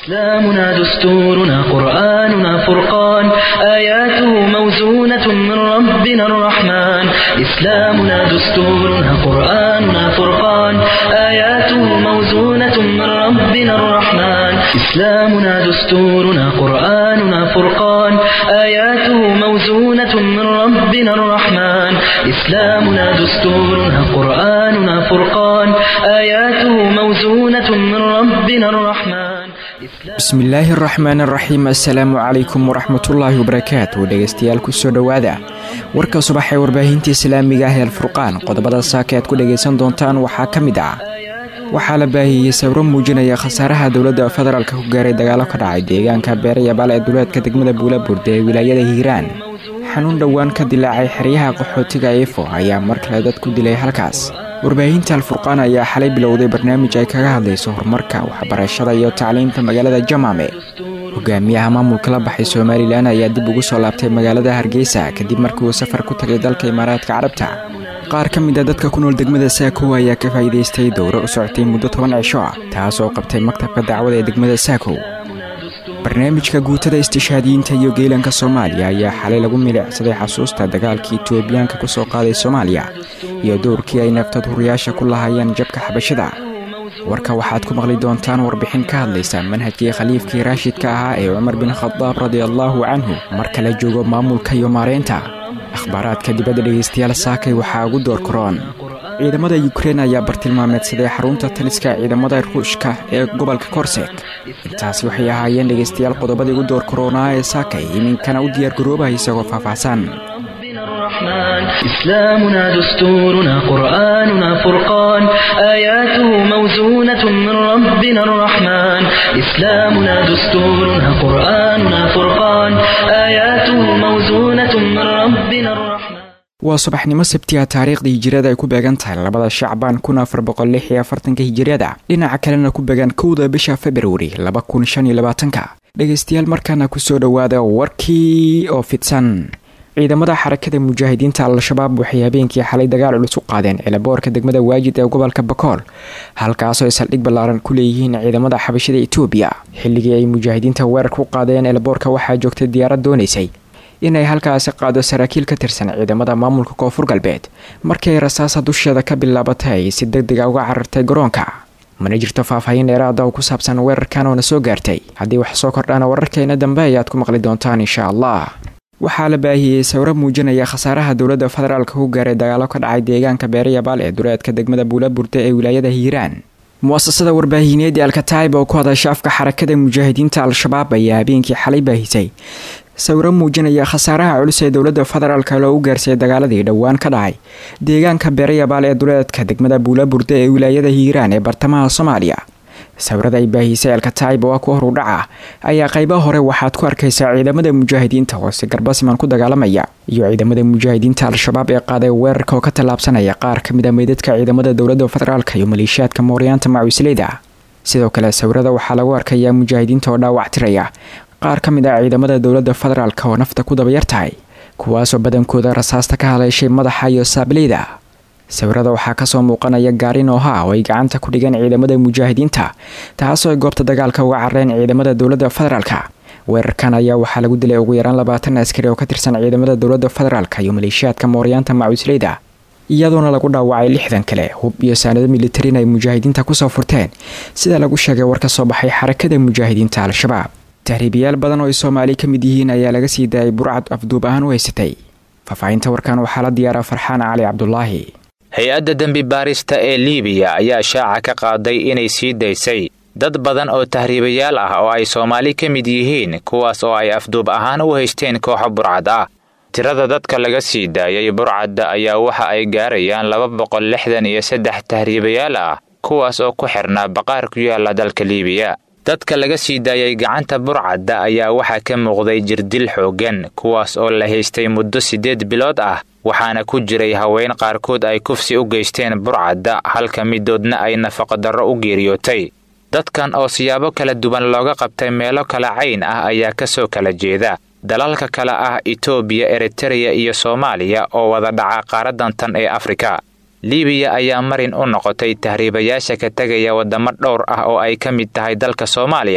إسلامنا دستورنا قرآننا فرقان آياته موزونة من ربنا الرحمن إسلامنا دستورنا قرآننا فرقان آياته موزونة من ربنا الرحمن إسلامنا دستورنا قرآننا فرقان آياته موزونة من ربنا الرحمن إسلامنا دستورنا قرآننا فرقان آياته موزونة من ربنا الرحمن bismillaahi araxmaan araxiim assalaamu calaykum waraxmatullaahi wabarakaatu dhegeystayaal kusoo dhowaada warka subax ee warbaahinta islaamiga ah ee alfurqaan qodobada saaka aad ku dhegaysan doontaan waxaa ka mid ah waxaa la baahiyey sawiro muujinaya khasaaraha dowladda federaalka ku gaaray dagaalo ka dhacay deegaanka beerayabaal ee duleedka degmada buulaburda ee wilaayada hiiraan xanuun dhowaan ka dilaacay xeryaha qaxootiga efo ayaa mar kale dad ku dilay halkaas warbaahinta alfurqaan ayaa xalay bilowday barnaamij ay kaga hadlayso horumarka waxbarashada iyo tacliinta magaalada jamaame hogaamiyaha maamulka la baxay somalilan ayaa dib ugu soo laabtay magaalada hargeysa kadib markii uu safar ku tagay dalka imaaraadka carabta qaar ka mid a dadka ku nool degmada saako ayaa ka faa'iidaystay dowro u socotay muddo toban cisho ah taas oo qabtay maktabka dacwada ee degmada saako barnaamijka guutada istishaadiyiinta iyo geelanka soomaaliya ayaa xalay lagu milicsaday xasuusta dagaalkii etoobiyaanka ku soo qaaday soomaaliya iyo dowrkii ay naftad huriyaasha ku lahaayeen jabka xabashada warka waxaad ku maqli doontaan warbixin ka hadlaysa manhajkii khaliifkii raashidka ahaa ee cumar bin khadaab radiallaahu canhu marka la joogo maamulka iyo maareynta akhbaaraadka dibadda dhegaystayaal saakay waxaa ugu door karoon ciidamada yukrein ayaa bartilmaameedsaday xarunta taliska ciidamada ruushka ee gobolka korsek intaasi waxay ahaayeen dhegaystayaal qodobadii ugu door karoonaa ee saakay iminkana u diyaargaroobaha isagoo faahfaahsan الرحمن إسلامنا دستورنا قرآننا فرقان آياته موزونة من ربنا الرحمن إسلامنا دستورنا قرآننا فرقان آياته موزونة من ربنا الرحمن waa subaxnimo sabtiga taariikhdii hijiriyada ay ku beegan tahay labada shacbaan kun afar boqol lix iyo afartanka hijiriyada dhinaca kalena ku beegan kowda bisha februari laba kun shan iyo labaatanka dhegaystayaal markaana kusoo dhowaada warkii oo fidsan ciidamada xarakada mujaahidiinta al-shabaab waxay habeenkii xalay dagaal culus u qaadeen cilaboorka degmada waajid ee gobolka bakool halkaasoo ay saldhig ballaaran ku leeyihiin ciidamada xabashada etoobiya xilligii ay mujaahidiinta weerarka u qaadeen cilaboorka waxaa joogtay diyaarad doonaysay inay halkaasi qaado saraakiil ka tirsan ciidamada maamulka koonfur galbeed markii ay rasaasa dusheeda ka bilaabatay ay si deg dega uga carartay garoonka mana jirto faahfaahin dheeraada oo ku saabsan weerarkan oona soo gaartay haddii wax soo kordhaana wararkeena dambe ayaad ku maqli doontaan insha allah waxaa la baahiyey sawiro muujinaya khasaaraha dowladda federaalka ku gaaray dagaalo ka dhacay deegaanka beerayabaal ee duleedka degmada buulaburda ee wilaayada hiiraan muasasada warbaahineed ee alkataib oo ku hadasha afka xarakada mujaahidiinta al-shabaab ayaa habeenkii xalay baahisay sawiro muujinaya khasaaraha culus ee dowladda federaalka loogu gaarsiiyay dagaaladii dhowaan ka dhacay deegaanka beerayabaal ee duleedka degmada buulaburda ee wilaayada hiiraan ee bartamaha soomaaliya sawirada ay baahisay alkataib oo ah ku hor u dhaca ayaa qaybaha hore waxaad ku arkaysaa ciidamada mujaahidiinta oo si garbasiman ku dagaalamaya iyo ciidamada mujaahidiinta al-shabaab ee qaaday weerarka oo ka tallaabsanaya qaar ka mid a meydadka ciidamada dowladda federaalka iyo maleeshiyaadka mooryaanta macusleyda sidoo kale sawirada waxaa lagu arkayaa mujaahidiinta oo dhaawac tiraya qaar ka mid ah ciidamada dowladda federaalka oo nafta ku dabayar tahay kuwaasoo badankooda rasaasta ka haleeshay madaxa iyo saableyda sawirada waxaa kasoo muuqanaya gaari nooha oo ay gacanta ku dhigeen ciidamada mujaahidiinta taasoo ay goobta dagaalka uga carareen ciidamada dowladda federaalka weerarkan ayaa waxaa lagu dilay ugu yaraan labaatan askari oo ka tirsan ciidamada dowladda federaalka iyo maleeshiyaadka mooryaanta macusleyda iyadoona lagu dhaawacay lixdan kale hub iyo saanado militarin ay mujaahidiinta kusoo furteen sida lagu sheegay war ka soo baxay xarakada mujaahidiinta al-shabaab tahriibayaal badan oo ay soomaali ka mid yihiin ayaa laga sii daayay burcad afduub ahaan u haysatay faahfaahinta warkan waxaa la diyaaraa farxaan cali cabdulaahi hay-adda dembi baarista ee liibiya ayaa shaaca ka qaaday inay sii daysay dad badan oo tahriibayaal ah oo ay soomaali ka mid yihiin kuwaas oo ay afduub ahaan u haysteen kooxo burcad ah tirada dadka laga sii daayay burcadda ayaa waxa ay gaarayaan laba boqol lixdan iyo saddex tahriibayaal ah kuwaas oo ku xirnaa baqaar ku yaala dalka liibiya dadka laga sii daayay gacanta burcadda ayaa waxaa ka muuqday jirdil xooggan kuwaas oo la haystay muddo siddeed bilood ah waxaana ku jiray haween qaarkood ay kufsi u geysteen burcadda halka midoodna ay nafaqadarro u geeriyootay dadkan oo siyaabo kala duwan looga qabtay meelo kala cayn ah ayaa ka soo kala jeeda dalalka kale ah itoobiya eritereya iyo soomaaliya oo wada dhaca qaaradan tan ee afrika liibiya ayaa marin u noqotay tahriibayaasha ka tegaya waddamo dhowr ah oo ay ka mid tahay dalka soomaaliya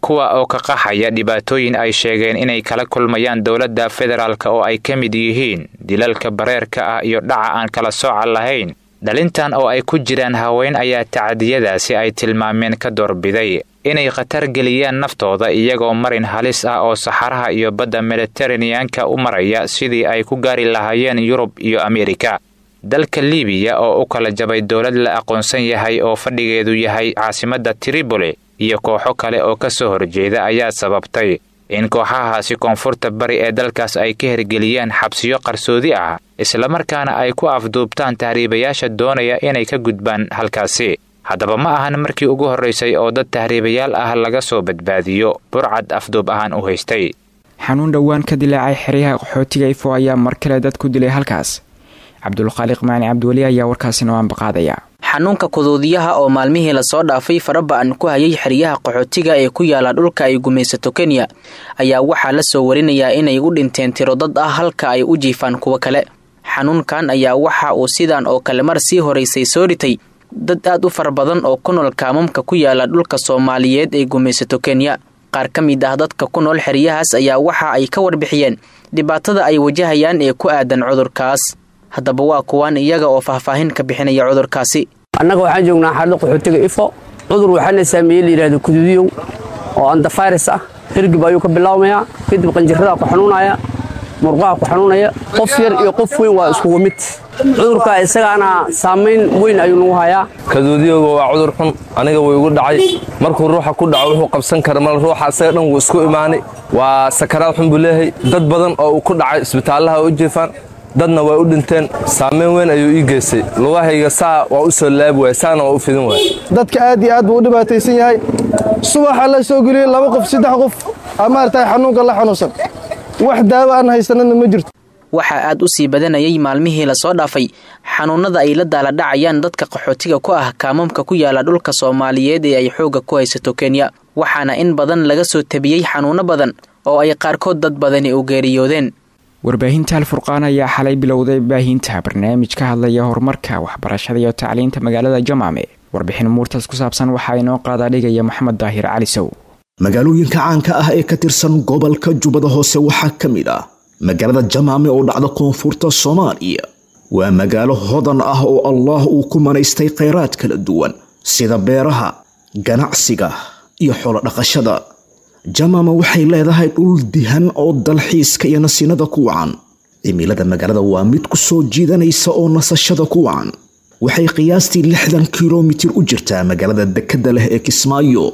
kuwa oo ka qaxaya dhibaatooyin ay sheegeen inay kala kulmayaan dowladda federaalk oo ay ka mid yihiin dilalka bareerka ah iyo dhaca aan kala sooca lahayn dhalintan oo ay ku jiraan haween ayaa tacadiyadaasi ay tilmaameen ka doorbiday inay khatar geliyaan naftooda iyagoo marin halis ah oo saxaraha iyo badda mediteraneanka u maraya sidii ay ku gaari lahaayeen yurub iyo ameerika dalka libiya oo u kala jabay dowlad la aqoonsan yahay oo fadhigeedu yahay caasimadda triboli iyo kooxo kale oo ka soo horjeeda ayaa sababtay in kooxahaasi koonfurta bari ee dalkaas ay ka hergeliyaan xabsiyo qarsoodi ah islamarkaana ay ku afduubtaan tahriibayaasha doonaya inay ka gudbaan halkaasi haddaba ma ahan markii ugu horraysay oo dad tahriibayaal ah laga soo badbaadiyo burcad afduub ahaan u haystay xanuun dhowaan ka dilaacay xeryaha qaxootiga ifo ayaa mar kale dad ku dilay halkaas cabdulkhaaliq macni cabdiweli ayaa warkaasi noo ambaqaadaya xanuunka kuduudiyaha oo maalmihii lasoo dhaafay faraba-an ku hayay xeryaha qaxootiga ee ku yaala dhulka ay gumaysato kenya ayaa waxaa la soo warinayaa inay u dhinteen tiro dad ah halka ay u jiifaan kuwo kale xanuunkan ayaa waxa uu sidan oo kale mar sii horaysay soo ritay dad aad u fara badan oo ku nool kaamamka ku yaala dhulka soomaaliyeed ee gumaysato kenya qaar ka mid ah dadka ku nool xeryahaas ayaa waxa ay ka warbixiyeen dhibaatada ay wajahayaan ee ku aadan cudurkaas haddaba waa kuwaan iyaga oo faahfaahin ka bixinaya cudurkaasi annaga waxaan joognaa xaalada qaxootiga ifo cudur waxaana saameeyey layidhahdo kuduudiyow oo andafayrus ah hirgib ayuu ka bilaabmayaa kadib qanjiradaa ku xanuunaya murqaha ku xanuunaya qof yar iyo qof weyn waa iskugu mid cudurka isagaana saamayn weyn ayuu nagu hayaa kaduudiyoga waa cudur xun aniga way igu dhacay markuu ruuxa ku dhaco wuxuu qabsan kara mal ruuxa isaga dhan wuu isku imaanay waa sakaraad xun buu leeyahay dad badan oo uu ku dhacay isbitaallaha u jiifaan dadna waa u dhinteen saamayn weyn ayuu ii geystay lugahayga saa waa u soo laabi waay saana waa u fidin waay dadka aad iyo aad buu u dhibaataysan yahay subaxa la soo geliyey laba qof saddex qof aa maaragtay xanuunka la xanuunsan wax daawo aan haysanana ma jirto waxaa aad u sii badanayay maalmihii lasoo dhaafay xanuunada ay la daaladhacayaan dadka qaxootiga ku ah kaamamka ku yaala dhulka soomaaliyeed ee ay xoogga ku haysato kenya waxaana in badan laga soo tabiyey xanuuno badan oo ay qaarkood dad badani u geeriyoodeen warbaahinta alfurqaan ayaa xalay bilowday baahinta barnaamij ka hadlaya horumarka waxbarashada iyo tacliinta magaalada jamaame warbixin muurtaas ku saabsan waxaa inoo qaadaa dhigaya maxamed daahir cali sow magaalooyinka caanka ah ee ka tirsan gobolka jubbada hoose waxaa ka mid ah magaalada jamaame oo dhacda koonfurta soomaaliya waa magaalo hodan ah oo allaah uu ku manaystay khayraad kala duwan sida beeraha ganacsiga iyo xoolodhaqashada jamaama waxay leedahay dhul dihan oo dalxiiska iyo nasinada ku wacan cimilada magaalada waa mid ku soo jiidanaysa oo nasashada ku wacan waxay qiyaastii lixdan kilomitir u jirtaa magaalada dekadda leh ee kismaayo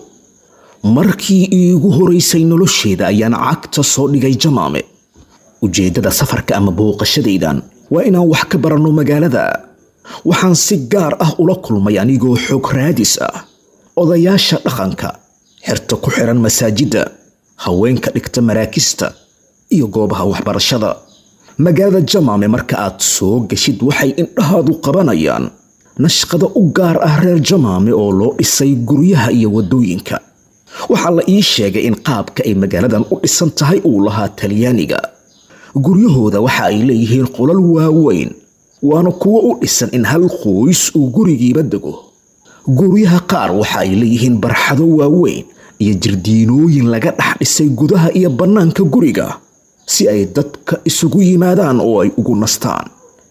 markii iigu horaysay nolosheeda ayaan cagta soo dhigay jamaame ujeeddada safarka ama booqashadaydan waa inaan wax ka baranno magaalada waxaan si gaar ah ula kulmay anigoo xoog raadis ah odayaasha dhaqanka xerta ku xiran masaajidda haweenka dhigta maraakista iyo goobaha waxbarashada magaalada jamaame marka aad soo geshid waxay indhahaadu qabanayaan nashqada u gaar ah reer jamaame oo loo dhisay guryaha iyo waddooyinka waxaa la ii sheegay in qaabka ay magaaladan u dhisan tahay uu lahaa talyaaniga guryahooda waxa ay leeyihiin qolal waaweyn waana kuwo u dhisan in hal qoys uu gurigiiba dego guryaha qaar waxa ay leeyihiin barxado waaweyn iyo jirdiinooyin laga dhex dhisay gudaha iyo bannaanka guriga si ay dadka isugu yimaadaan oo ay ugu nastaan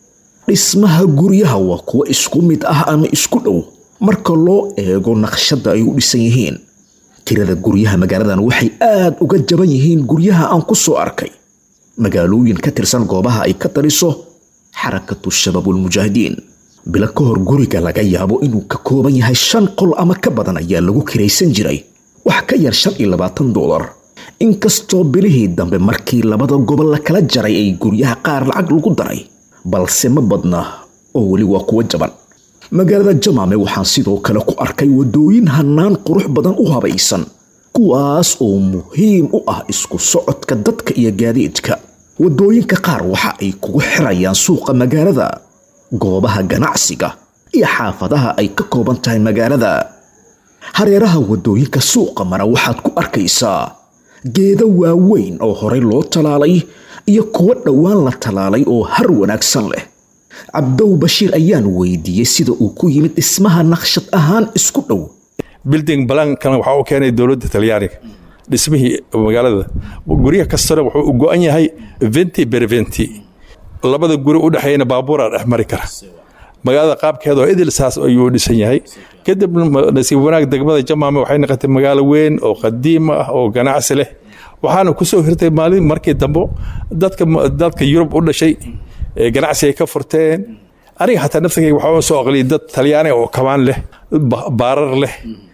dhismaha guryaha waa kuwo isku mid ah ama isku dhow marka loo eego naqshadda ay u dhisan yihiin tirada guryaha magaaladan waxay aad uga jaban yihiin guryaha aan ku soo arkay magaalooyin ka tirsan goobaha ay ka taliso xarakatu shabaabulmujaahidiin bilo ka hor guriga laga yaabo inuu ka kooban yahay shan qol ama ka badan ayaa lagu kiraysan jiray wax ka yar shan iyo labaatan doolar inkastoo bilihii dambe markii labada gobol la kala jaray ay guryaha qaar lacag lagu daray balse ma badna oo weli waa kuwo jaban magaalada jamaame waxaan sidoo kale ku arkay waddooyin hannaan qurux badan u habaysan kuwaas oo muhiim u ah isku socodka dadka iyo gaadiidka waddooyinka qaar waxa ay kugu xirayaan suuqa magaalada goobaha ganacsiga iyo xaafadaha ay ka kooban tahay magaalada hareeraha waddooyinka suuqa mara waxaad ku arkaysaa geedo waaweyn oo horey loo talaalay iyo kuwo dhowaan la talaalay oo har wanaagsan leh cabdow bashiir ayaan weydiiyey sida uu ku yimid dhismaha naqshad ahaan isku dhow bilding balankana waxaa u keenay dowladda talyaaniga dhismihii magaalada guryaha kastana wuxuu u go-an yahay venti berventi labada guri u dhexeeyana baabuuraa dhex mari kara magaalada qaabkeeda oo idil saas ayuu dhisan yahay kadib nasiib wanaag degmada jamaame waxay noqotay magaalo weyn oo qadiim ah oo ganacsi leh waxaana kusoo hirtay maalin markii dambe dadka dadka yurub u dhashay ganacsi ay ka furteen aniga xataa naftigayga waxaa soo aqliyay dad talyaani oo kabaan leh baarar leh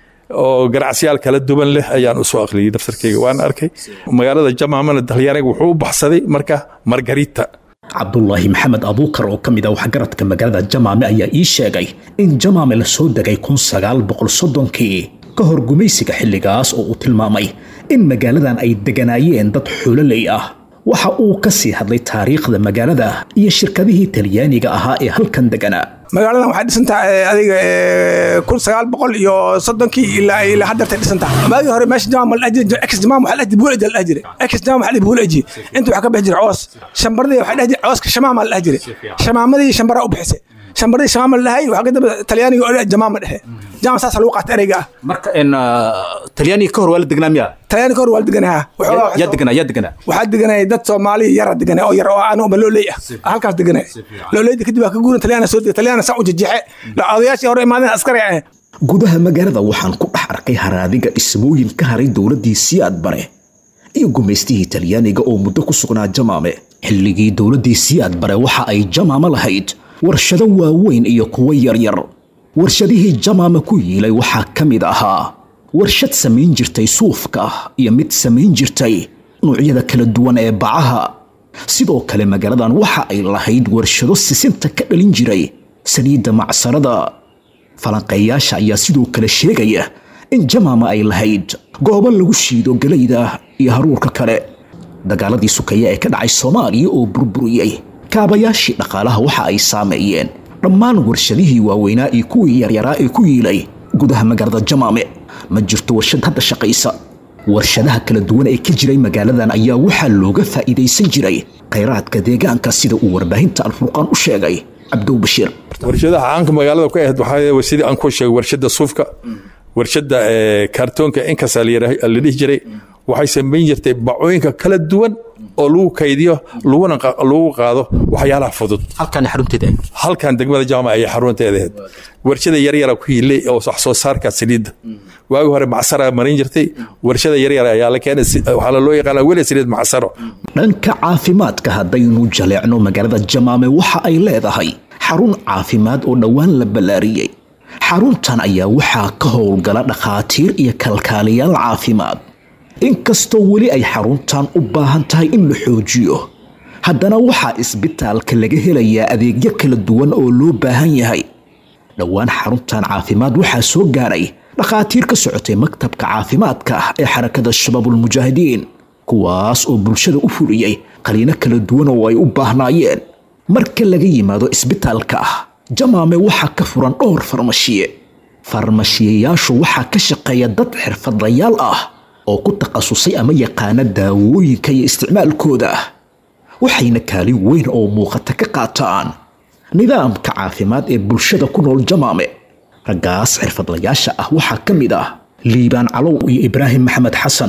oo ganacsiyaal kala duwan leh ayaan usoo aqliyay naftarkayga waan arkay magaalada jamaamana talyaaniga wuxuu u baxsaday marka margarita cabdulaahi maxamed abuukar oo ka mid ah waxgaradka magaalada jamaame ayaa ii sheegay in jamaame la soo degay kun sagaal boqol soddonkii ka hor gumaysiga xilligaas oo uu tilmaamay in magaaladan ay deganaayeen dad xuloley ah waxa uu ka sii hadlay taariikhda magaalada iyo shirkadihii talyaaniga ahaa ee halkan deganaa magaaladan waxay dhisantaha adiga kun sagaal boqol iyo soddonkii ilaa ilaa haddeertay dhisantaha maagii hore meesha jamaam la dhajiri ex jamaam waxaa dhajiri buul eji la dhajiri ex jamaam waxaa buul eji inta waxaa ka bixi jira coos shambardii waxaa dhajiri cooska shamaama la dhajiri shamaamadii shambara u bixisay shambardii shamaama la dhahay waxaa ka dambe talyaaniga oo jamaama dhexe jamaam saas lagu qaata ereyga ah marka talyaaniga ka hor waa la degnaa miya talyaani ka hor waa la deganaa yaa deganaa yaa deganaa waxaa deganaya dad soomaali yara deganay oo yar oo aan uma looley ah halkaas deganay looleyda kadib waa ka guuran talyaana soo degay talyaana saa u jejeexe odayaashii hore imaadeen askari ah gudaha magaalada waxaan ku dhex arkay haraadiga dhismooyin ka haray dowladdii siyaad bare iyo gumaystihii talyaaniga oo muddo ku sugnaa jamaame xilligii dowladdii siyaad bare waxa ay jamaame lahayd warshado waaweyn iyo kuwo yaryar warshadihii jamaame ku yiilay waxaa ka mid ahaa warshad samayn jirtay suufka iyo mid samayn jirtay nuucyada kala duwan ee bacaha sidoo kale magaaladan waxa ay lahayd warshado sisinta ka dhalin jiray saliidda macsarada falanqeeyaasha ayaa sidoo kale sheegaya in jamaama ay lahayd goobo lagu shiido galayda iyo haruurka kale dagaaladii sukeeye ee ka dhacay soomaaliya oo burburiyey kaabayaashii dhaqaalaha waxa ay saameeyeen dhammaan warshadihii waaweynaa iyo kuwii yaryaraa ee ku yiilay gudaha magaalada jamaame ma jirto warshad hadda shaqaysa warshadaha kala duwan ee ka jiray magaaladan ayaa waxaa looga faa'iidaysan jiray khayraadka deegaanka sida uu warbaahinta alfurqaan u sheegay cabdow bashiir warshadaha caanka magaalada ku ahayd waxaa sidii aan ku sheegay warshada suufka warshada kaartoonka inkasa la dhihi jiray waxay samayn jirtay bacooyinka kala duwan oo lagu kaydiyo laguna lagu qaado waxyaalaha fudud halkan xarunteeda halkan degmada jaamac ayay xarunteeda ahayd warshada yaryara ku hiilay oo wax soo saarka saliidda waagi hore macsara marin jirtay warshada yaryar ayaa la keenay waxaa loo yaqaana weli saliid macsaro dhanka caafimaadka haddaynu jaleecno magaalada jamaame waxa ay leedahay xarun caafimaad oo dhowaan la ballaariyey xaruntan ayaa waxaa ka howlgala dhakhaatiir iyo kalkaaliyaal caafimaad inkastoo weli ay xaruntan u baahan tahay in la xoojiyo haddana waxaa isbitaalka laga helayaa adeegyo kala duwan oo loo baahan yahay dhowaan xaruntan caafimaad waxaa soo gaaray dhakhaatiir ka socotay maktabka caafimaadka ee xarakada shabaabulmujaahidiin kuwaas oo bulshada u fuliyey qaliino kala duwan oo ay u baahnaayeen marka laga yimaado isbitaalka jamaame waxaa ka furan dhowr farmashiye farmashiyayaashu waxaa ka shaqeeya dad xirfadlayaal ah oo ku takhasusay ama yaqaana daawooyinka iyo isticmaalkooda waxayna kaalin weyn oo muuqata ka qaataan nidaamka caafimaad ee bulshada ku nool jamaame raggaas xirfadlayaasha ah waxaa ka mid ah liibaan calow iyo ibraahim maxamed xasan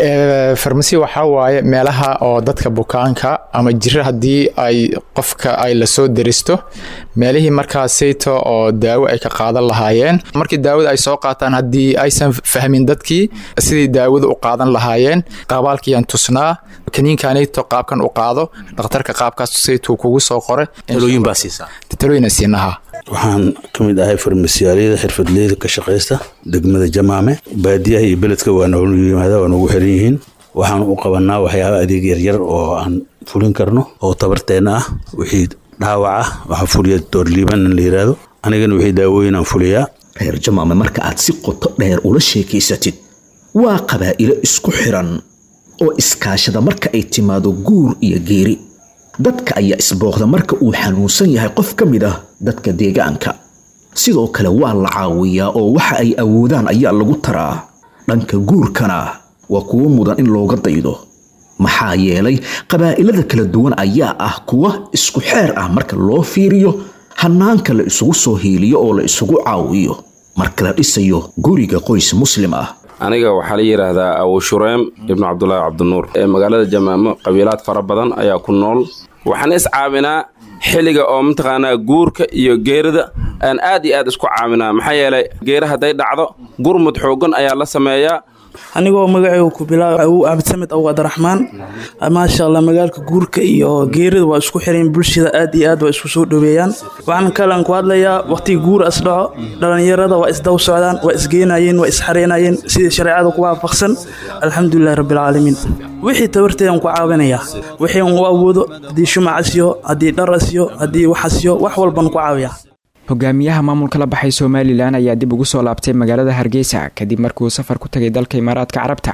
farmasi waxaa waaye meelaha oo dadka bukaanka ama jiro haddii ay qofka ay lasoo deristo meelihii markaasayto oo daawo ay ka qaadan lahaayeen markii daawada ay soo qaataan haddii aysan fahmin dadkii sidii daawada u qaadan lahaayeen qabaalkiiyaan tusnaa kaniinkanayto qaabkan u qaado dhakhtarka qaabkaas saytuu kugu soo qore talooyin baa siisaa talooyina siinaha waxaan ka mid ahay farmasiyaaliyada xirfadleyda ka shaqaysta degmada jamaame baadiyaha iyo beledka waa noogu yimaada waa noogu xiran yihiin waxaan u qabanaa waxyaaba adeeg yaryar oo aan fulin karno oo tabarteenna ah wixii dhaawac ah waxaa fuliya doorliiban in la yidhaahdo anigana wixii daawooyin aan fuliyaa reer jamaame marka aad si qoto dheer ula sheekaysatid waa qabaa'ilo isku xiran oo iskaashada marka ay timaado guur iyo geeri dadka ayaa isbooqda marka uu xanuunsan yahay qof ka mid ah dadka deegaanka sidoo kale waa la caawiyaa oo waxa ay awoodaan ayaa lagu taraa dhanka guurkana waa kuwo mudan in looga daydo maxaa yeelay qabaa'ilada kala duwan ayaa ah kuwa isku xeer ah marka loo fiiriyo hannaanka la isugu soo hiiliyo oo la isugu caawiyo marka la dhisayo guriga qoys muslim ah aniga waxaa la yidhaahdaa abu shureem ibnu cabdulaahi cabdinuur ee magaalada jamaamo qabiilaad fara badan ayaa ku nool waxaan is caawinaa xilliga oo mataqaanaa guurka iyo geerida aan aad iyo aad isku caawinaa maxaa yeelay geera hadday dhacdo gurmud xooggan ayaa la sameeyaa anigoo magacaygu ku bilaab awow cabdisamed awow abdiraxmaan maasha allah magaalka guurka iyo geerida waa isku xiran bulshada aad iyo aad waa isku soo dhoweeyaan waxaan kalan ku hadlayaa waqtigii guur as dhaco dhallinyarada waa isdaw socdaan waa isgeenayeen waa isxareynayeen sidii shareecada ku waafaqsan alxamdulilahi rabbilcaalamiin wixii tabarteedan ku caawinayaa wixii u awoodo haddii shumac asiyo haddii dhar asiyo haddii wax asiyo wax walban ku caawiyaa hogaamiyaha maamulka la baxay somalilan ayaa dib ugu soo laabtay magaalada hargeysa kadib markuu safar ku tagay dalka imaaraadka carabta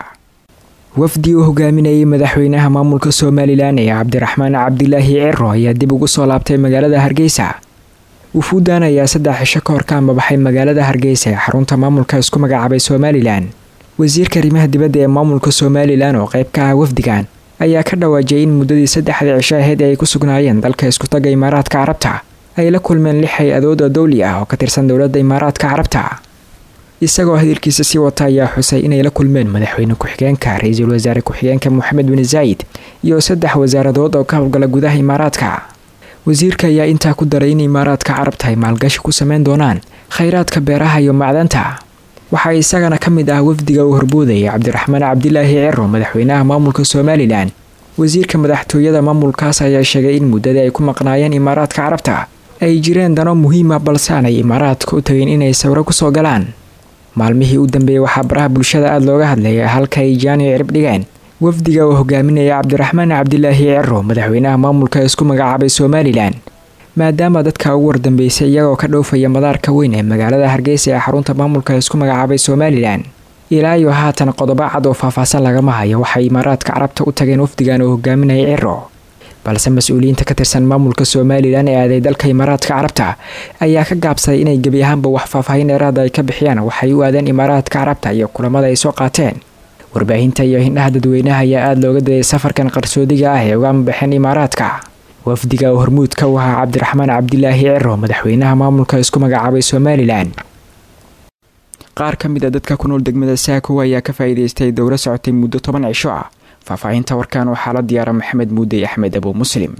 wafdi uu hogaaminayay madaxweynaha maamulka somalilan ee cabdiraxmaan cabdilaahi ciro ayaa dib ugu soo laabtay magaalada hargeysa wufuudan ayaa saddex cisho ka hor ka ambabaxay magaalada hargeysa ee xarunta maamulka isku magacaabay somalilan wasiirka arrimaha dibadda ee maamulka somalilan oo qayb ka ah wafdigan ayaa ka dhawaajiyay in muddadii saddexdii cisho ahayd ay ku sugnaayeen dalka iskutaga imaaraadka carabta ay la kulmeen lix hay-adood oo dowli ah oo ka tirsan dowladda imaaraadka carabta isagoo hadalkiisa sii wata ayaa xusay inay la kulmeen madaxweyne ku-xigeenka ra-iisul wasaare ku-xigeenka moxamed bin zaayid iyo saddex wasaaradood oo ka howlgala gudaha imaaraadka wasiirka ayaa intaa ku daray in imaaraadka carabta ay maalgashi ku sameyn doonaan khayraadka beeraha iyo macdanta waxaa isagana ka mid ah wafdiga uu horboodayay cabdiraxmaan cabdilaahi ciro madaxweynaha maamulka somalilan wasiirka madaxtooyada maamulkaas ayaa sheegay in muddadii ay ku maqnaayeen imaaraadka carabta ay jireen dano muhiima balse aanay imaaraadka u tagin inay sawiro kusoo galaan maalmihii u dambeeyey waxaa baraha bulshada aada looga hadlayay halka ay jaani cirib dhigeen wafdiga uu hogaaminaya cabdiraxmaan cabdilaahi ciro madaxweynaha maamulka isku magacaabay somalilan maadaama dadka ugu wardambeysay iyagoo ka dhoofaya madaarka weyn ee magaalada hargeysa ee xarunta maamulka isku magacaabay somalilan ilaa iyo haatan qodobo cad oo faahfaahsan lagama hayo waxay imaaraadka carabta u tageen wafdigan uu hogaaminaya ciro balse mas-uuliyiinta ka tirsan maamulka somalilan ee aaday dalka imaaraadka carabta ayaa ka gaabsaday inay gebi ahaanba wax faahfaahin dheeraada ay ka bixiyaan waxay u aadeen imaaraadka carabta iyo kulamada ay soo qaateen warbaahinta iyo hindhaha dadweynaha ayaa aada looga dayay safarkan qarsoodiga ah ee uga amabaxeen imaaraadka wafdiga oo hormuudka u ahaa cabdiraxmaan cabdilaahi ciro madaxweynaha maamulka isku magacaabay somalilan qaar ka mid a dadka ku nool degmada saako ayaa ka faa'iidaystay dowro socotay muddo toban cisho ah faahfaahinta warkan waxaa la diyaara maxamed muudey axmed abu muslim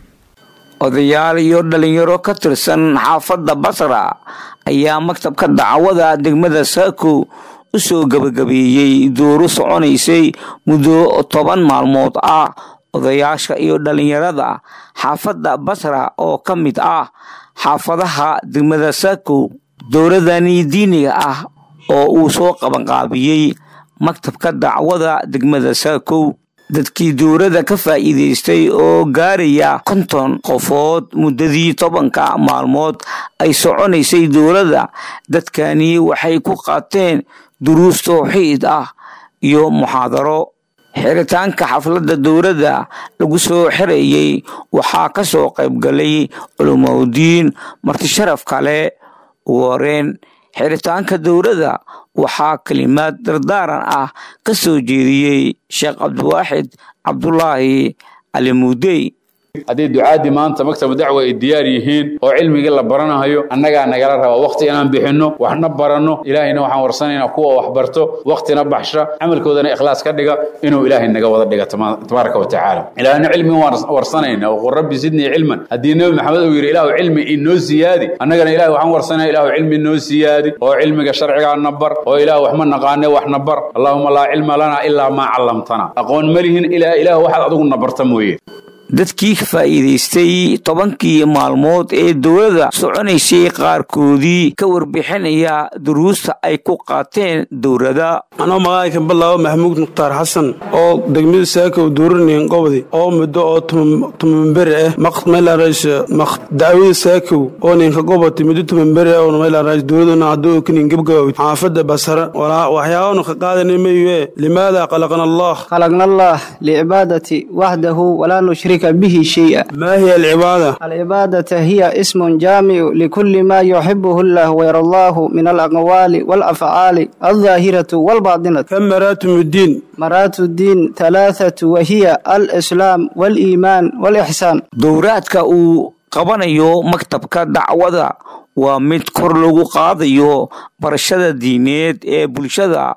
odayaal iyo dhalinyaro ka tirsan xaafadda basra ayaa maktabka dacwada degmada saako u soo gebagabeeyey duuro soconaysay muddo toban maalmood ah odayaasha iyo dhalinyarada xaafadda basra oo ka mid ah xaafadaha degmada saako dowladani diiniga ah oo uu soo qabanqaabiyey maktabka dacwada degmada saakow dadkii dowladda ka faa'iidaystay oo gaaraya konton qofood muddadii tobanka maalmood ay soconaysay dowladda dadkani waxay ku qaateen duruus towxiid ah iyo muxaadaro xiritaanka xafladda dowladda lagu soo xirayey waxaa ka soo qaybgalay culumaudiin martisharaf kale ugu horeen xiritaanka dowladda waxaa kelimaad dardaaran ah ka soo jeediyey sheekh cabdiwaaxid cabdulaahi cali muudey haddii ducaadii maanta maktabu dacwa ay diyaar yihiin oo cilmigii la baranayo annagaa nagala raba wakhti inaan bixinno waxna baranno ilaahayna waxaan warsanaynaa kuwa wax barto wakhtina baxsha camalkoodana ikhlaas ka dhiga inuu ilaahay naga wada dhiga tabaaraka wa tacaala ilaahna cilmi waan warsanayna waqul rabbi sidnii cilman haddii nebi maxamed uu yidhi ilaahu cilmi inoo siyaadi annagana ilahay waxaan warsanaya ilaahu cilmi inoo siyaadi oo cilmiga sharcigaa na bar oo ilaahu wax ma naqaane wax na bar allaahuma laa cilma lanaa ilaa maa callamtana aqoon ma lihin ilaa ilaahu waxaad adigu na barta mooye dadkii ka faa'iidaystay tobankii maalmood ee dowladda soconaysay qaarkoodii ka warbixinaya duruusta ay ku qaateen dowladda anoo magacayka ballaawo maxamuud mukhtaar xasan oo degmada saaka dowranayn gobdi oo muddo oo tumanberi ah maqmeelarays dacwada saakow oo ninka goboti muddo tumanberi ah oo meelarays dowladuna hadduu kinin gebgabawd xaafadda basara waxyaabanu ka qaadanay mayue limaada qalaqna allah خلقنا الله لعبادة وحده ولا نشرك به شيئا ما هي العبادة؟ العبادة هي اسم جامع لكل ما يحبه الله ويرضاه من الأقوال والأفعال الظاهرة والباطنة كم مراتب الدين؟ مراتب الدين ثلاثة وهي الإسلام والإيمان والإحسان dowraadka uu qabanayo maktabka dacwada waa mid kor lagu qaadayo barashada diineed ee bulshada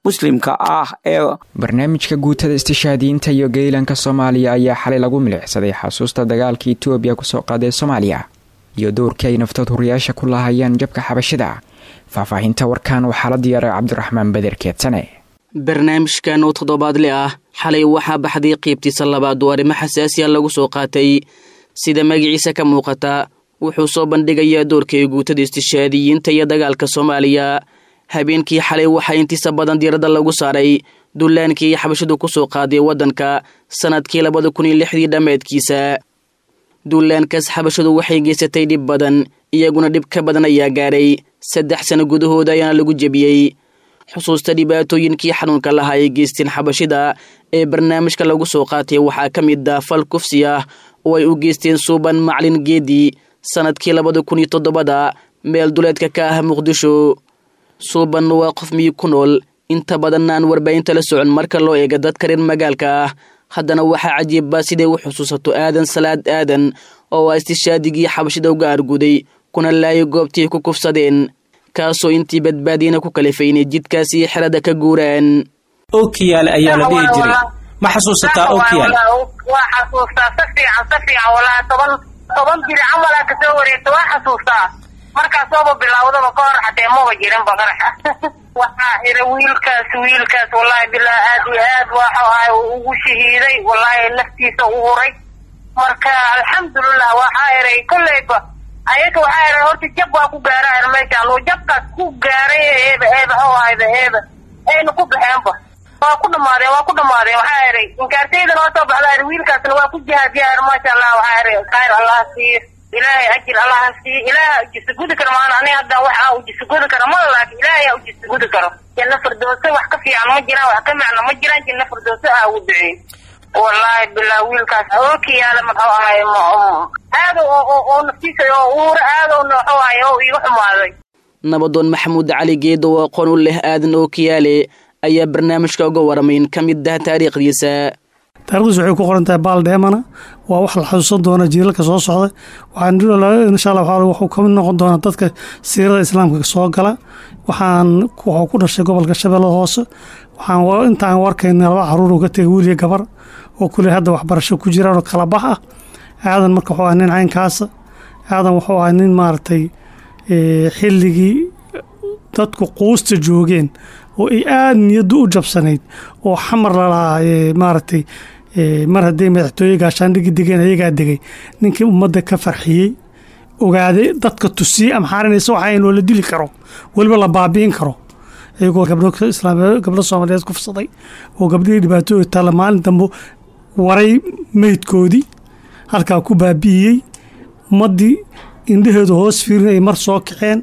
muslimka ah ee barnaamijka guutada istishaadiyiinta iyo geylanka soomaaliya ayaa xalay lagu milicsaday xasuusta dagaalka etoobiya kusoo qaaday soomaaliya iyo dowrkii ay naftood huriyaasha ku laahayeen jabka xabashida faahfaahinta warkan waxaa la diyaaray cabdiraxmaan beder keedsane barnaamijkan oo toddobaadle ah xalay waxaa baxday qiybtiisa labaad oo arrimo xasaasiya lagu soo qaatay sida magaciisa ka muuqata wuxuu soo bandhigayaa doorkay guutada istishaadiyiinta iyo dagaalka soomaaliya habeenkii xalay waxaa intiisa badan diiradda lagu saaray dullaankii xabashidu ku soo qaaday waddanka sannadkii labada kun iyo lixdii dhammeedkiisa duulaankaas xabashidu waxay geysatay dhib badan iyaguna dhib ka badan ayaa gaaray saddex sano gudahooda ayaana lagu jebiyey xusuusta dhibaatooyinkii xanuunka lahaa ay geysteen xabashida ee barnaamijka lagu soo qaatay waxaa ka mid ah fal kufsi ah oo ay u geysteen suuban maclin geedi sannadkii labada kun iyo toddobada meel duleedka ka ah muqdisho suuban waa qof miyig ku nool inta badanna aan warbaahinta la socon marka loo eega dadka reer magaalka ah haddana waxaa cajiibba siday u xusuusato aadan salaad aadan oo a istishaadigii xabashida uga arguday kuna laayay goobtii ku kufsadeen kaasoo intii badbaadiyana ku kalifaynay jidkaas iyo xerada ka guuraan okiyaal ayaa la dhihi jiray ma xasuusataa okiyaal waa xasuustaa si fiican si fiican walaa toban toban jiri camalaa kasoo wareegta waa xasuustaa markaasooba bilaawdaba ka hor xatee maba jirinba qaraxa waxaa ira wiilkaas wiilkaas wallaahi bilaa aad iyo aad waxa ahay ugu shahiiday wallaahi naftiisa u huray marka alxamdulilah waxaa iray kolleyba ayaga waxaa iray horta jab waa ku gaara ir meeshaan oo jabkaas ku gaaray eeba eeba how ahayba eeba ayna ku baxeenba waa ku dhamaadeen waa ku dhamaadeen waxaa iray inkaartaydan waa soo baxdaa ir wiilkaasna waa ku jihaadiyaa ir maasha allah waxaa iray khayr allah siiyo ilaahay ajir allaha siiyo ilaaha ujisagudi karo maana aniga hadda wax aa ujisagudi karo mala laakin ilaahay aa ujisagudi karo janna firdowse wax ka fiican ma jiraan wax ka macna ma jiraan janna firdowse aa ugu duceey wallaahi bilaa wiilkaas ookiyaala muxuu ahay aad oo naftiisa oo uura aad oo muxuu ahay oo iga xumaaday nabadoon maxamuud cali geedo oo aqoon u leh aadan ookiyaale ayaa barnaamijka uga waramayn ka mid ah taariikhdiisa taarikhdiisu waxay ku qoran tahay baal dheemana waa wax la xasuusan doona jiilalka soo socda waxaan insha allah waxaa wuxuu ka mid noqon doonaa dadka siirada islaamka soo gala waxaan wuxuu ku dhashay gobolka shabeellada hoose waxaan intaan warkayna laba caruur uu ka tegay wiil iyo gabar oo kule hadda waxbarasho ku jiraan oo kala bax ah aadan marka wuxuu ahaa nin caynkaasa aadan wuxuu ahaa nin maaragtay xilligii dadku quusta joogeen oo ay aada niyaddu u jabsanayd oo xamar lalahaa maaragtay mar hadday madaxtooye gaashaandhigi degeen ayagaa degay ninkii ummadda ka farxiyey ogaaday dadka tusiyey amxaarinaysa waxa in la dili karo weliba la baabi'in karo iyagoo gabdho islaam gabdho soomaaliyeed kufsaday oo gabdhihii dhibaatooyi taalla maalin dambe waray meydkoodii halkaa ku baabi'iyey ummaddii indhaheedu hoos fiirin ay mar soo kaceen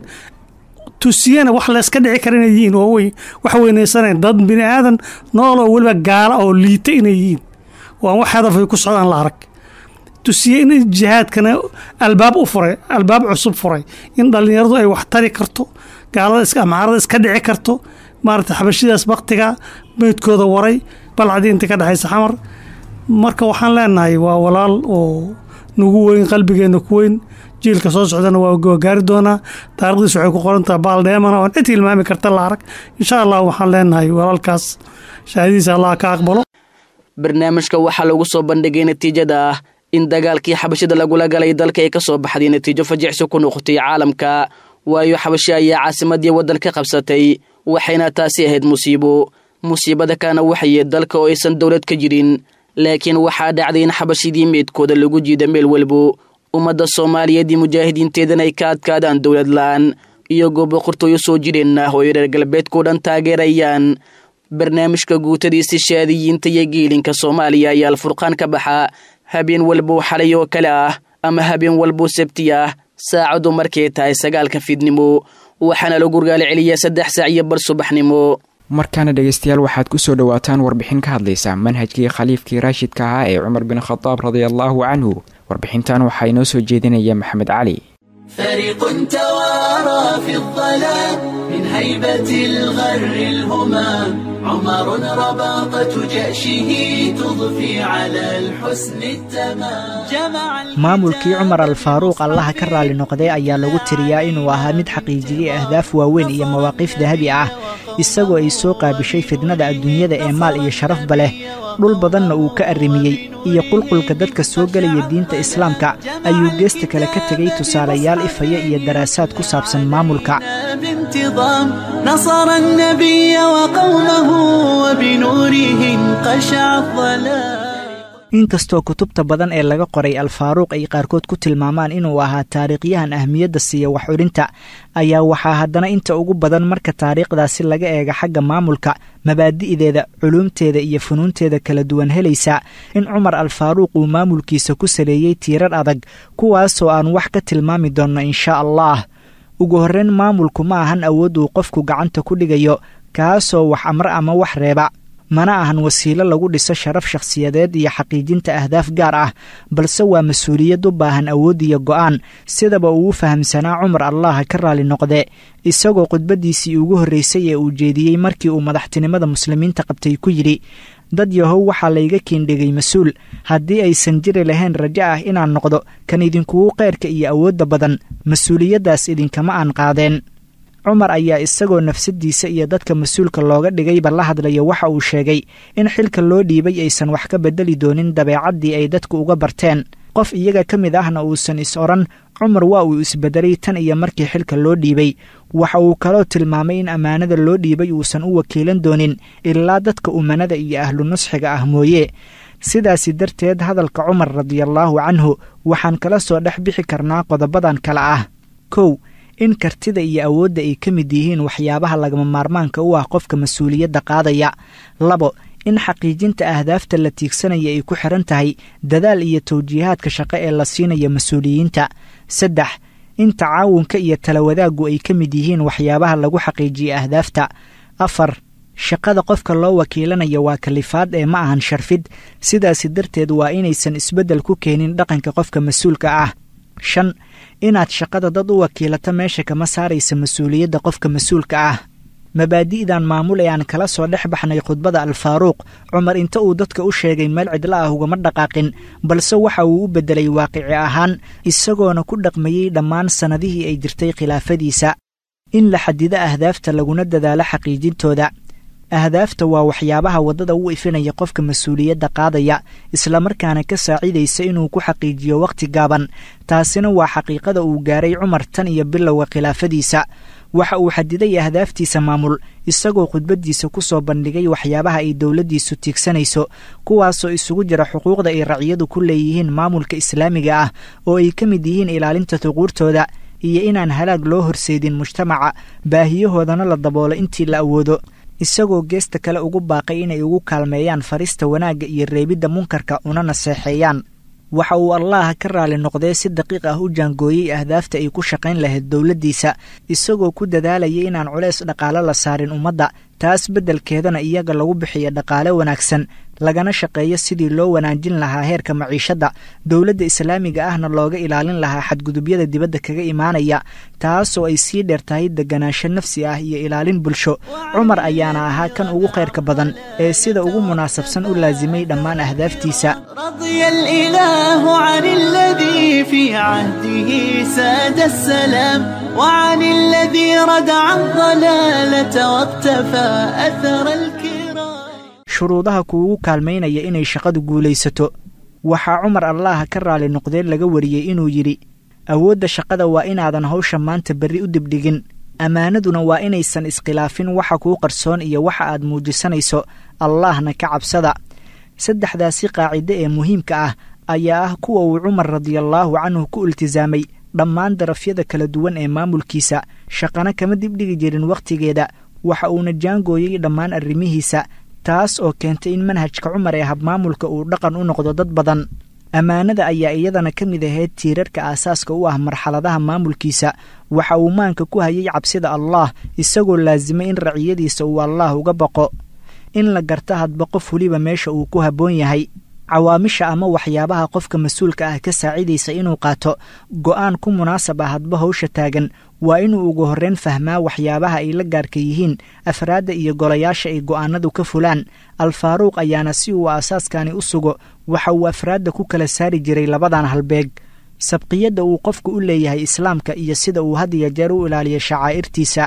tusiyena wax layska dhici kara inay yihiin oo wax weynaysanayn dad bini aadan nool oo weliba gaala oo liita inay yihiin oo aan wax hadaf ay ku socdaan la arag tusiye in jihaadkana albaab u furay albaab cusub furay in dhallinyaradu ay wax tari karto gaalada amaarada iska dhici karto maarata xabashidaas baktiga meydkooda waray balcadii inta ka dhexaysa xamar marka waxaan leenahay waa walaal oo nagu weyn qalbigeenna ku weyn jiilka soo socdana waa gaari doonaa taarikhdiis waxay ku qorantaha baal dheemana oon cid tilmaami karta la arag insha allah waxaan leenahay walaalkaas shahaadiisa allah ka aqbalo barnaamijka waxaa lagu soo bandhigay natiijada ah in dagaalkii xabashida lagula galay dalka ay ka soo baxday natiijo fajicsi ku noqotay caalamka waayo xabashi ayaa caasimadii waddan ka qabsatay waxayna taasi ahayd musiibo musiibada kalena waxaye dalka oo aysan dowlad ka jirin laakiin waxaa dhacday in xabashidii meydkooda lagu jiida meel walbo ummadda soomaaliyeed iyo mujaahidiinteedana ay ka adkaadaan dowlad la-aan iyagoo boqortooyo soo jireen ah oo ay reer galbeedkao dhan taageerayaan barnaamijka guutada istishaadiyiinta iyo geelinka soomaaliya ayaa alfurqaan ka baxa habeen walboo xalay oo kale ah ama habeen walboo sabti ah saacadu markay tahay sagaalka fiidnimo waxaana lagu gaala celiyaa saddex saac iyo bar subaxnimo markaana dhegaystayaal waxaad ku soo dhowaataan warbixin ka hadlaysa manhajkii khaliifkii raashidka ahaa ee cumar bin khadaab radiallaahu canhu warbixintan waxaa inoo soo jeedinaya maxamed cali فريق توارى في الظلام من هيبة الغر الهمام عمر رباطة جأشه تضفي على الحسن التمام جمع maamulkii cumar alfaaruuq allaha ka raali noqday ayaa lagu tiriyaa inuu ahaa mid xaqiijiyey ahdaaf waaweyn iyo mawaaqiif dahabi ah isagoo ay soo qaabishay fidnada adduunyada ee maal iyo sharafba leh dhul badanna uu ka arrimiyey iyo qulqulka dadka soo gelaya diinta islaamka ayuu geesta kale ka tegay tusaalayaal ifaya iyo daraasaad ku saabsan maamulka بانتظام نصر النبي وقومه وبنوره انقشع الظلام inkastoo kutubta badan ee laga qoray alfaaruuq ay qaarkood ku tilmaamaan inuu ahaa taariikhyahan ahmiyadda siiya wax curinta ayaa waxaa haddana inta ugu badan marka taariikhdaasi laga eega xagga maamulka mabaadi'deeda culuumteeda iyo funuunteeda kala duwan helaysa in cumar alfaaruuq uu maamulkiisa ku saleeyey tiirar adag kuwaasoo aan wax ka tilmaami doonno inshaa allah ugu horreyn maamulku ma ahan awood uu qofku gacanta ku dhigayo kaasoo wax amre ama wax reeba mana ahan wasiilo lagu dhiso sharaf shakhsiyadeed iyo xaqiijinta ahdaaf gaar ah balse waa mas-uuliyad u baahan awood iyo go'aan sidaba uu u fahamsanaa cumar allaha ka raali noqde isagoo khudbaddiisii ugu horraysay ee uu jeediyey markii uu madaxtinimada muslimiinta qabtay ku yidhi dad yahow waxaa layga kiindhigay mas-uul haddii aysan jiri lahayn rajo ah inaan noqdo kan idinkugu qayrka iyo awoodda badan mas-uuliyaddaas idinkama aan qaadeen cumar ayaa isagoo nafsaddiisa iyo dadka mas-uulka looga dhigayba la hadlaya waxa uu sheegay in xilka loo dhiibay aysan wax ka beddeli doonin dabeecaddii ay dadku uga barteen qof iyaga ka mid ahna uusan is odhan cumar waa uu isbeddelay tan iyo markii xilka loo dhiibay waxa uu kaloo tilmaamay in ammaanada loo dhiibay uusan u wakiilan doonin ilaa dadka umanada iyo ahlu nusxiga ah mooye sidaasi darteed hadalka cumar radiallaahu canhu waxaan kala soo dhex bixi karnaa qodobadan kale ah kow in kartida iyo awoodda ay ka mid yihiin waxyaabaha lagama maarmaanka u ah qofka mas-uuliyadda qaadaya labo in xaqiijinta ahdaafta la tiigsanaya ay ku xiran tahay dadaal iyo tawjiihaadka shaqo ee la siinaya mas-uuliyiinta saddex in tacaawunka iyo talawadaaggu ay ka mid yihiin waxyaabaha lagu xaqiijiya ahdaafta afar shaqada qofka loo wakiilanaya waa kalifaad ee ma ahan sharfid sidaasi darteed waa inaysan isbeddel ku keenin dhaqanka qofka mas-uulka ah shan inaad shaqada dad u wakiilato meesha kama saaraysa mas-uuliyadda qofka mas-uulka ah mabaadi'dan maamul ee aan kala soo dhex baxnay khudbada alfaaruuq cumar inta uu dadka u sheegay meel cidla ah ugama dhaqaaqin balse waxa uu u beddelay waaqici ahaan isagoona ku dhaqmayey dhammaan sannadihii ay jirtay khilaafadiisa in la xadido ahdaafta laguna dadaalo xaqiijintooda ahdaafta waa waxyaabaha waddada u ifinaya qofka mas-uuliyadda qaadaya islamarkaana ka saacidaysa inuu ku xaqiijiyo wakhti gaaban taasina waa xaqiiqada uu gaaray cumar tan iyo bilowga khilaafadiisa waxa uu xadiday ahdaaftiisa maamul isagoo khudbaddiisa ku soo bandhigay waxyaabaha ay dowladdiisu tiigsanayso kuwaasoo isugu jira xuquuqda ay raciyadu ku leeyihiin maamulka islaamiga ah oo ay ka mid yihiin ilaalinta xuquurtooda iyo inaan halaag loo horseedin mujtamaca baahiyahoodana la daboolo intii la awoodo isagoo geesta kale ugu baaqay inay ugu kaalmeeyaan farista wanaagga iyo reebidda munkarka una naseexeeyaan waxa uu allaha ka raali noqdee si daqiiq ah u jaangooyey ahdaafta ay ku shaqayn lahayd dowladdiisa isagoo ku dadaalayay inaan culeys dhaqaale la saarin ummadda taas beddelkeedana iyaga lagu bixiyo dhaqaale wanaagsan lagana shaqeeyo sidii loo wanaajin lahaa heerka maciishadda dowladda islaamiga ahna looga ilaalin lahaa xadgudubyada dibadda kaga imaanaya taasoo ay sii dheer tahay deganaansho nafsi ah iyo ilaalin bulsho cumar ayaana ahaa kan ugu khayrka badan ee sida ugu munaasabsan u laasimay dhammaan ahdaaftiisa رضي الإله عن الذي في عهده ساد السلام وعن الذي ردع الضلالة واقتفى أثر الكرام shuruudaha kuugu kaalmaynaya inay shaqadu guulaysato waxaa cumar allaha ka raali noqdeen laga wariyey inuu yidhi awoodda shaqada waa inaadan hawsha maanta berri u dibdhigin ammaanaduna waa inaysan iskhilaafin waxa kuu qarsoon iyo waxa aad muujisanayso allaahna ka cabsada saddexdaasi qaacide ee muhiimka ah ayaa ah kuwa uu cumar radiallaahu canhu ku iltisaamay dhammaan darafyada kala duwan ee maamulkiisa shaqana kama dibdhigi jirin wakhtigeeda waxa uuna jaangooyey dhammaan arrimihiisa taas oo keentay in manhajka cumar ee habmaamulka uu dhaqan u noqdo dad badan ammaanada ayaa iyadana ka mid ahayd tiirarka aasaaska u ah marxaladaha maamulkiisa waxa uu maanka ku hayay cabsida allaah isagoo laasimay in raciyadiisa uu allaah uga baqo in la garta hadba qof weliba meesha uu ku habboon yahay cawaamisha ama waxyaabaha qofka mas-uulka ah ka saacidaysa inuu qaato go'aan ku munaasab ah hadba hawsha taagan waa inuu ugu horreyn fahmaa waxyaabaha ay la gaarka yihiin afraadda iyo golayaasha ay go'aanadu ka fulaan alfaaruuq ayaana si uu aasaaskani u sugo waxa uu afraadda ku kala saari jiray labadan halbeeg sabqiyadda uu qofku u leeyahay islaamka iyo sida uu had iyo jeer u ilaaliyo shacaa'irtiisa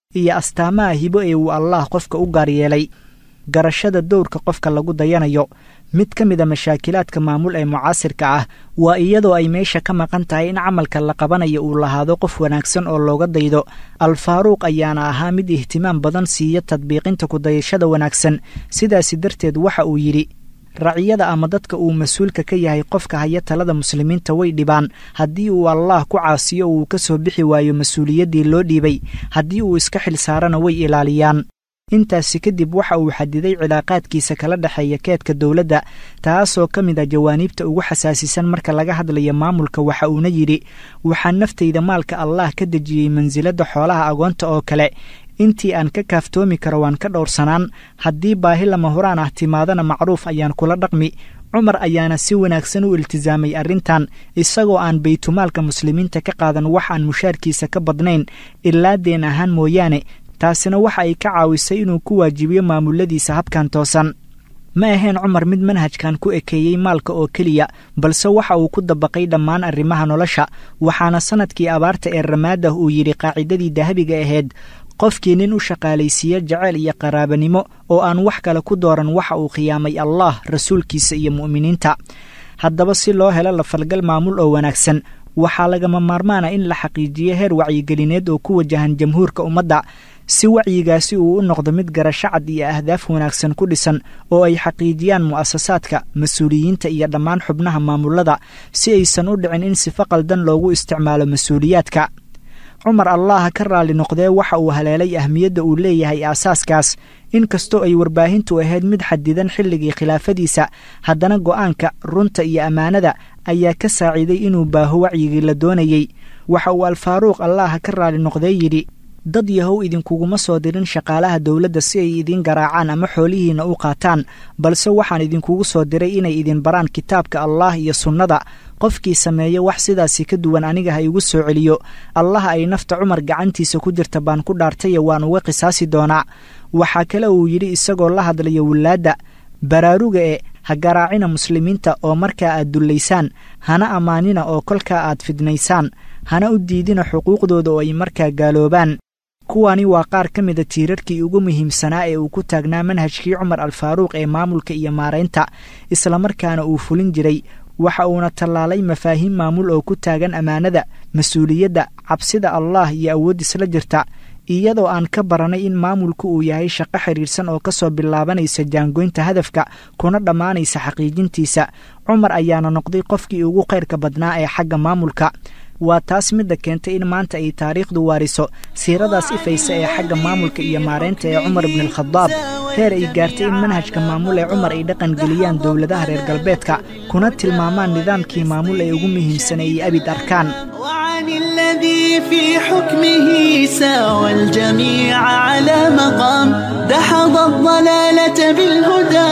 iyo astaamaha hibo ee uu allaah qofka u gaar yeelay garashada dowrka qofka lagu dayanayo mid ka mid a mashaakilaadka maamul ee mucaasirka ah waa iyadoo ay meesha ka maqan tahay in camalka la qabanayo uu lahaado qof wanaagsan oo looga daydo al-faaruuq ayaana ahaa mid ihtimaam badan siiya tadbiiqinta kudayashada wanaagsan sidaasi darteed waxa uu yidhi raciyada ama dadka uu mas-uulka ka yahay qofka haya talada muslimiinta way dhibaan haddii uu allaah ku caasiyo uu ka soo bixi waayo mas-uuliyaddii loo dhiibay haddii uu iska xil saarana way ilaaliyaan intaasi kadib waxa uu xadiday cilaaqaadkiisa kala dhexeeya keedka dowladda taasoo ka mid a jawaaniibta ugu xasaasisan marka laga hadlayo maamulka waxa uuna yidhi waxaa naftayda maalka allaah ka dejiyey mansiladda xoolaha agoonta oo kale intii aan ka kaaftoomi karo waan ka dhowrsanaan haddii baahi lama huraan ah timaadana macruuf ayaan kula dhaqmi cumar ayaana si wanaagsan u iltisaamay arrintan isagoo aan baytumaalka muslimiinta ka qaadan wax aan mushaarkiisa ka badnayn ilaa deen ahaan mooyaane taasina waxa ay ka caawisay inuu ku waajibiyo maamuladiisa habkan toosan ma ahayn cumar mid manhajkan ku ekeeyey maalka oo keliya balse waxa uu ku dabaqay dhammaan arrimaha nolosha waxaana sannadkii abaarta ee ramaadah uu yidhi qaacidadii dahabiga ahayd qofkii nin u shaqaalaysiiya jaceyl iyo qaraabanimo oo aan wax kale ku dooran waxa uu khiyaamay allah rasuulkiisa iyo mu'miniinta haddaba si loo helo lafalgal maamul oo wanaagsan waxaa lagama maarmaana in la xaqiijiyo heer wacyigelineed oo ku wajahan jamhuurka ummadda si wacyigaasi uu u noqdo mid garasho cad iyo ahdaaf wanaagsan ku dhisan oo ay xaqiijiyaan mu'asasaadka mas-uuliyiinta iyo dhammaan xubnaha maamulada si aysan u dhicin in sifo qaldan loogu isticmaalo mas-uuliyaadka cumar allaha ka raalli noqdee waxa uu haleelay ahmiyadda uu leeyahay aasaaskaas inkastoo ay warbaahintu ahayd mid xadidan xilligii khilaafadiisa haddana go'aanka runta iyo ammaanada ayaa ka saaciiday inuu baaho wacyigii la doonayey waxa uu alfaaruuq allaha ka raalli noqdee yidhi dad yahow idinkuguma soo dirin shaqaalaha dowladda si ay idiin garaacaan ama xoolihiinna u qaataan balse waxaan idinkugu soo diray inay idin baraan kitaabka allaah iyo sunnada qofkii sameeya wax sidaasi ka duwan aniga ha igu soo celiyo allaha ay nafta cumar gacantiisa ku jirta baan ku dhaartaye waan uga qisaasi doonaa waxaa kale uu yidhi isagoo la hadlaya wilaadda baraaruga e ha garaacina muslimiinta oo markaa aad dullaysaan hana ammaanina oo kolkaa aad fidnaysaan hana u diidina xuquuqdooda oo ay markaa gaaloobaan kuwani waa qaar ka mida tiirarkii ugu muhiimsanaa ee uu ku taagnaa manhajkii cumar alfaaruuq ee maamulka iyo maaraynta islamarkaana uu fulin jiray waxa uuna tallaalay mafaahiim maamul oo ku taagan ammaanada mas-uuliyadda cabsida allaah iyo awood isla jirta iyadoo aan ka baranay in maamulku uu yahay shaqo xidhiirsan oo ka soo bilaabanaysa jaangoynta hadafka kuna dhammaanaysa xaqiijintiisa cumar ayaana noqday qofkii ugu khayrka badnaa ee xagga maamulka waa taas midda keentay in maanta ay taariikhdu waariso siiradaas ifaysa ee xagga maamulka iyo maaraynta ee cumar ibnualkhadaab heer ay gaartay in manhajka maamul ee cumar ay dhaqan geliyaan dowladaha reer galbeedka kuna tilmaamaan nidaamkii maamul ee ugu muhiimsan ay abid arkaan وعن الذي في حكمه ساوى الجميع على مقام دحض الضلالة بالهدى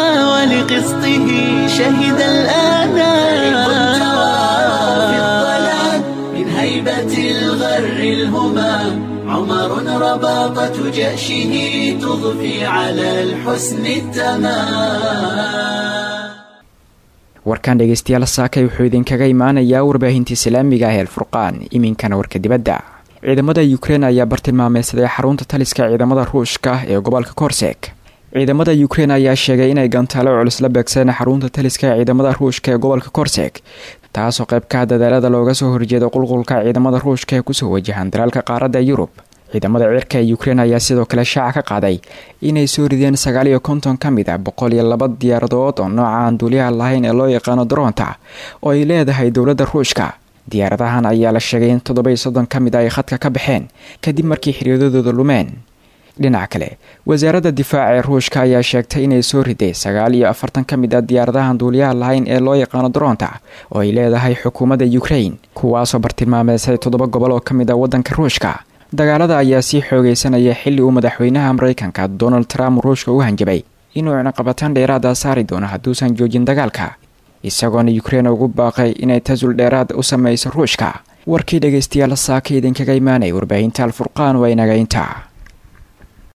ولقسطه شهد الآنام في الضلال من هيبة الغر الهمام عمر رباطة جأشه تضفي على الحسن التمام warkan dhegeystayaal saakay wuxuu idinkaga imaanayaa warbaahinta islaamiga ah el furqaan iminkana warka dibadda ciidamada ukrein ayaa bartilmaameysaday xarunta taliska ciidamada ruushka ee gobolka korsek ciidamada ukrein ayaa sheegay inay gantaalo culus la beegsadeen xarunta taliska ee ciidamada ruushka ee gobolka korsek taasoo qayb ka dadaalada looga soo horjeeda qulqulka ciidamada ruushka ee kusoo wajahan dalaalka qaaradda yurub ciidamada cirka ee ukrein ayaa sidoo kale shaaca ka qaaday inay soo rideen sagaal iyo konton ka mid ah boqol iyo laba diyaaradood oo nooca aan duuliyaha lahayn ee loo yaqaano daroonta oo ay leedahay dowladda ruushka diyaaradahan ayaa la sheegay in toddoba iyo soddon ka mid a ay khadka ka baxeen kadib markii xiriiradooda lumeen dhinaca kale wasaaradda difaaca ee ruushka ayaa sheegtay inay soo riday sagaal iyo afartan ka mid ah diyaaradahan duuliyaha lahayn ee loo yaqaano daroonta oo ay leedahay xukuumadda ukrein kuwaasoo bartilmaameysay toddoba gobol oo ka mid ah waddanka ruushka dagaalada ayaa sii xoogeysanaya xilli uu madaxweynaha mareykanka donald trump ruushka u hanjabay inuu ciqabataan dheeraada saari doono hadduusan joojin dagaalka isagoona ukrein ugu baaqay inay tasul dheeraad u sameyso ruushka warkii dhegeystayaal saaka idinkaga imaanay warbaahinta alfurqaan waa inaga intaa